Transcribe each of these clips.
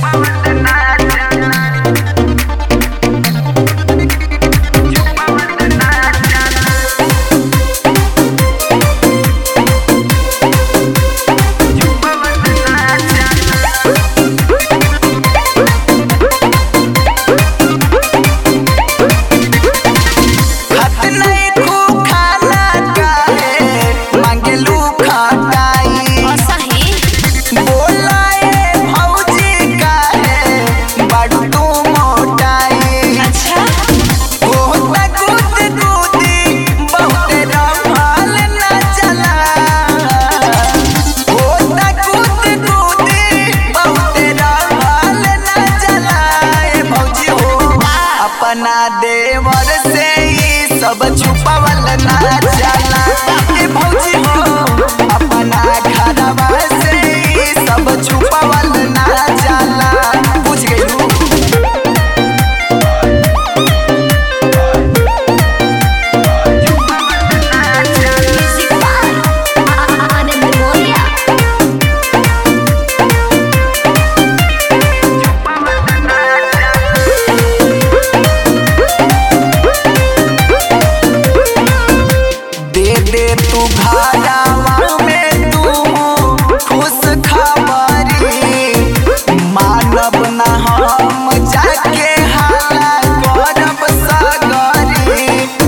खत नहीं खू खाना काहे मांगेलू खटाई बोलाए भौजी काहे बड़ू तू मोटाई होता कूद कूदी बहुत रमाल न चला होता कूद कूदी बहुत रमाल न चला ए भौजी हो अपना देवर से ही सब छुपावल ना चला ए भौजी हो अपना घरवा से ही सब छुपावल ना चला बुझ गइलू दे दे तू घरवा में तू खुश खबरी मानव न हम जाके हाला करब सगरी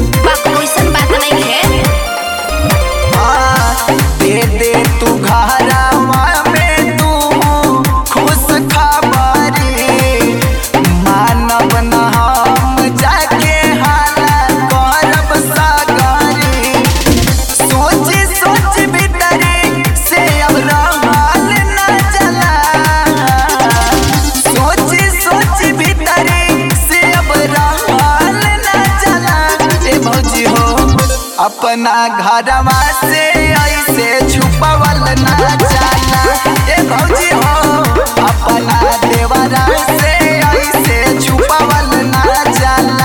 हाँ, दे दे तू घरवा में तू खुश खबरी मानव न हम जाके हाला करब सगरी सोच सोच भीतरी से अब रहल न चला सोच सोच भीतरी से अब रहल न चला ए भौजी हो अपना घरवा से ऐसे छुपावल ना चला ए भौजी हो अपना देवरा से ऐसे छुपावल ना चला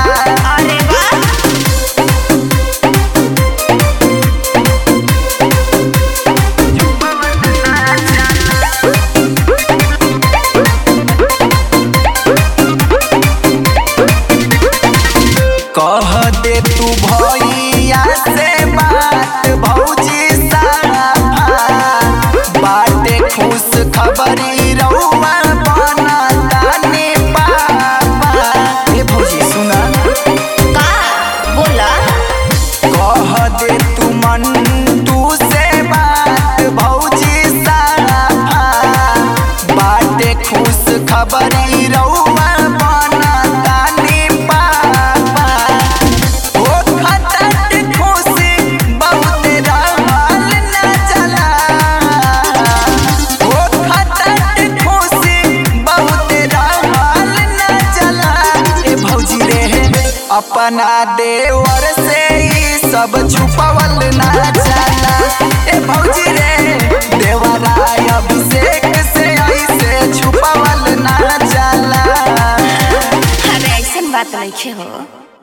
कह दे तू भैया से बात भौजी साफा बाटे खुश खबरी रउआ बना ताने पापा ए भौजी सुना कह दे तू मन तू से बात भौजी साफा बाटे खुश खबरी रउआ बना ताने पापा ओ खटट खुशी बहुत रहल न चला ओ खटट खुशी बहुत रहल न चला ए भौजी रे अपना देवर से ही सब छुपावल ना चला ए भौजी रे देवरा अभिषेक से ऐसे छुपावल ना चला बात नहीं हो